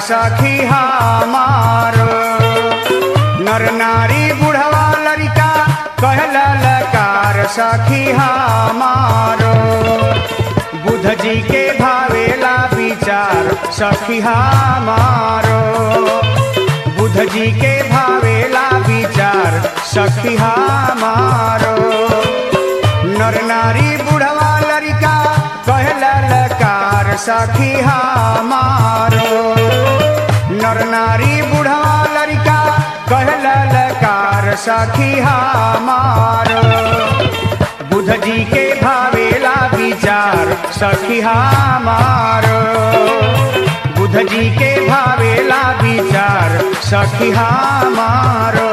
सखी हमारो नर नारी बुढ़वा लड़का कहला लकार सखी हमारो बुध जी के भावेला विचार सखी हमारो बुध जी के भावेला विचार सखी हमारो नर नारी बुढ़वा लड़का कहला लकार सखी हमारो नर नारी बुढ़वा लड़का कहला लकार सखी हमारो बुध जी के भावेला विचार सखी हमारो बुध जी के भावेला विचार सखी हमारो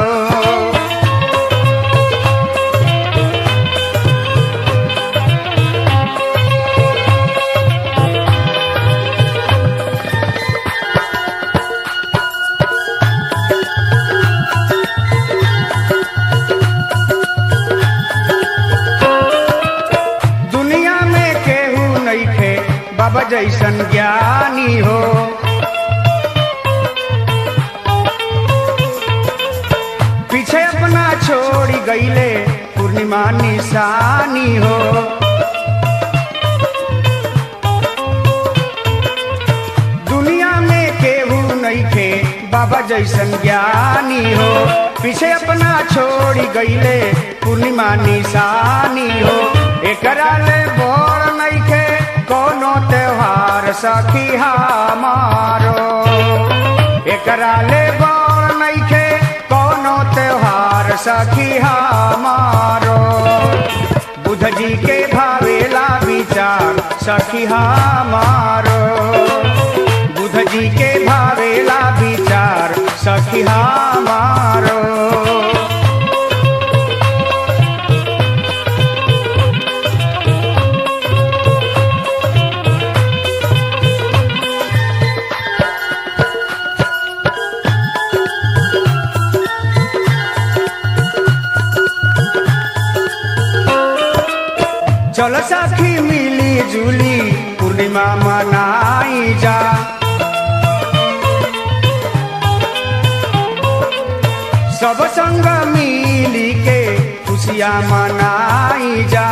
दुनिया में केहू नइखे बाबा जैसन ज्ञानी हो पीछे अपना छोड़ी गईले पूर्णिमा निशानी हो दुनिया में केहू नइखे बाबा जैसन ज्ञानी हो पीछे अपना छोड़ी गईले पूर्णिमा निशानी हो एकरा ले बोर नइखे कोनो त्योहार सखी हमारो एकरा ले बोर नइखे कोनो त्योहार सखी हमारो बुध जी के भावेला विचार सखी हमारो बुध जी के भावेला विचार सखी हमारो चल सखी मिली जुली पूर्णिमा मनाई जा सब संग मिली के खुशियाँ मनाई जा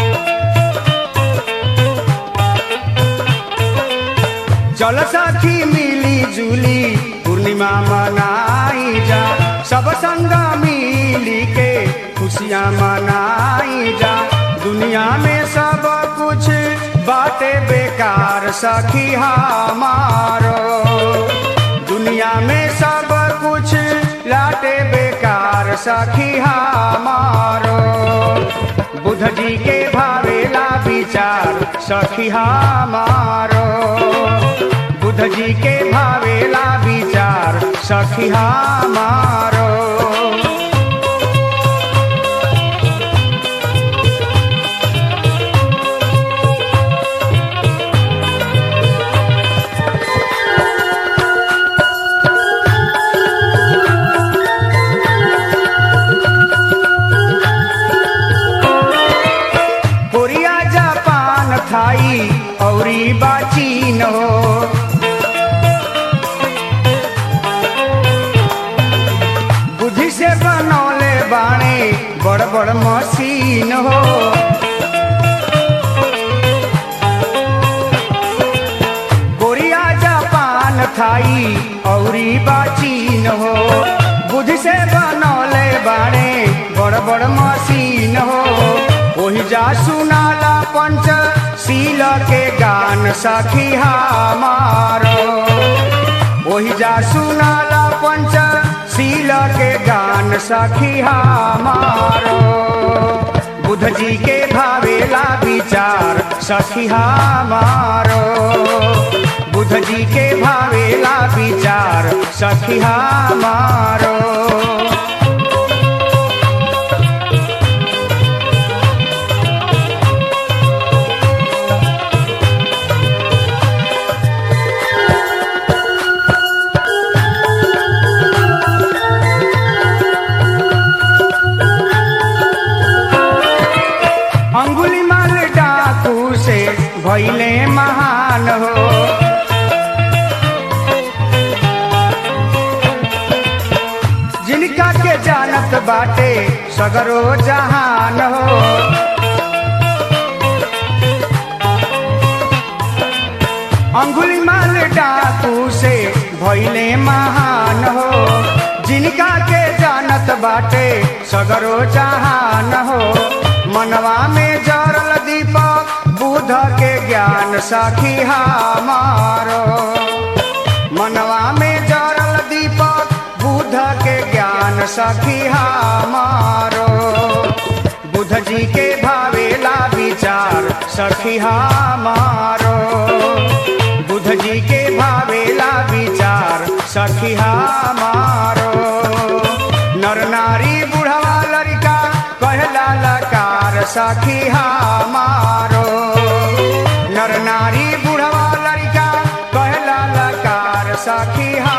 चल सखी मिली जुली पूर्णिमा मनाई जा सब संग मिली के खुशियाँ मनाई जा दुनिया में सब कुछ बाटे बेकार सखी हमारो दुनिया में सब कुछ लाटे बेकार सखी हमारो बुध जी के भावेला विचार सखी हमारो बुध जी के भावेला विचार सखी हमारो कोरिया जापान थाई औरी बाचीन हो बुद्धि से बनौले बाणे बड़ बड़ मशीन हो कोरिया जापान थाई औरी बाचीन हो बुद्धि से बनौले बाणे बड़ बड़ मशीन हो ओही जा सुनाला पंच सील के गान सखी हमारो ओही जा सुनाला पंच सील के गान सखी हमारो बुध जी के भावेला विचार सखी हमारो बुध जी के भावेला विचार सखी हमारो अंगुली माल डाकू से भैले महान हो जानत बाटे सगरो जहान हो अंगुली माल डाकू से भैले महान हो जिनका के जानत बाटे सगरो जहान हो मनवा में जरल दीपक बुध के ज्ञान सखी हमारो मनवा में जरल दीपक बुध के ज्ञान सखी हमारो बुध जी के भावेला विचार सखी हमारो बुध जी के भावेला विचार सखी हमारो नर नारी बुढ़वा लड़का कहला लकार सखी हमारो नर नारी बुढ़वा लड़का कहला लकार सखी हमारो